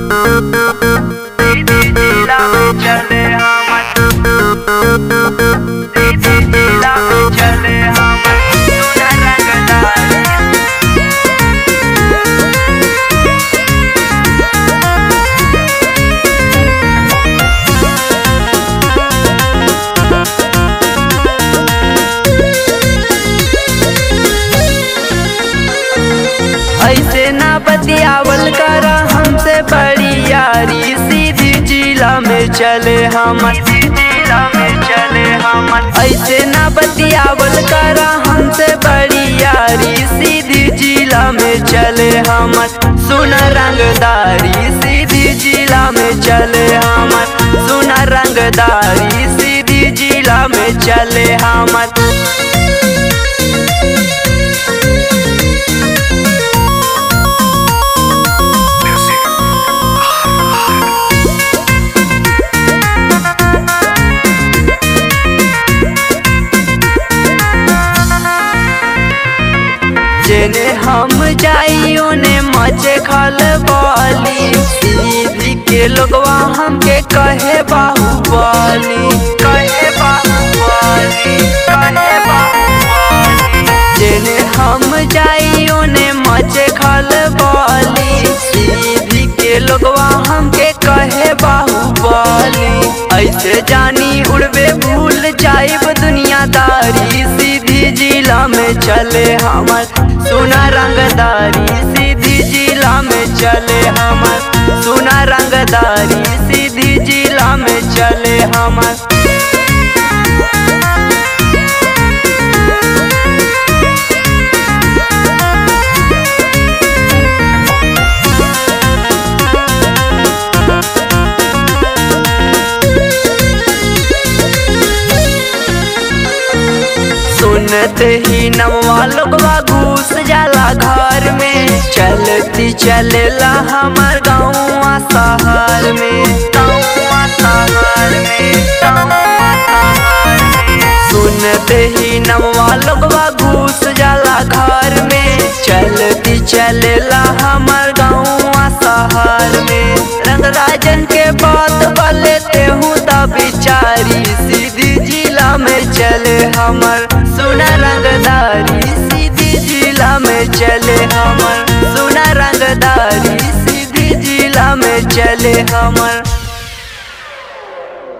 दीदी जिला में चले हमर दीदी जिला में चले हमर सुना रंगदारी ऐसे ना बतियावल कर हमसे बड़ी यारी सीधी जिला में चले हमर जिला में चले हमर ऐसे ना बतियावल कर हमसे बड़ी यारी सीधी जिला में चले हमर सुन रंगदारी सीधी जिला में चले हमर सुन रंगदारी सीधी जिला में चले हमर जेने हम जाइयो ने मचे खल बाली सीधी के लोगवा हमके कहे बाहुबली कहे बाहुबली कहे बाहुबली जेने हम जाइयो ने मचे खल बाली सीधी के लोगवा हमके कहे बाहुबली ऐसे जानी उड़बे भूल जाइब दुनियादारी सीधी जिला में चले हमर सुना रंगदारी सीधी जिला में चले हमर सुना रंगदारी सीधी जिला में चले हमर सुनते ही नवा लोगवा घुस जाला घर में चलती चलेला हमार गाँव शहर में गाँव शहर में गाँव शहर में सुनते ही नवा लोगवा घुस जाला घर में चलती चलेला हमार गाँव शहर में रंगराजन के बात बलेते हूँ तब बिचारी सीधी जिला में चले हमर सुना रंगदारी सीधी जिला में चले हमर सुना रंगदारी सीधी जिला में चले हमर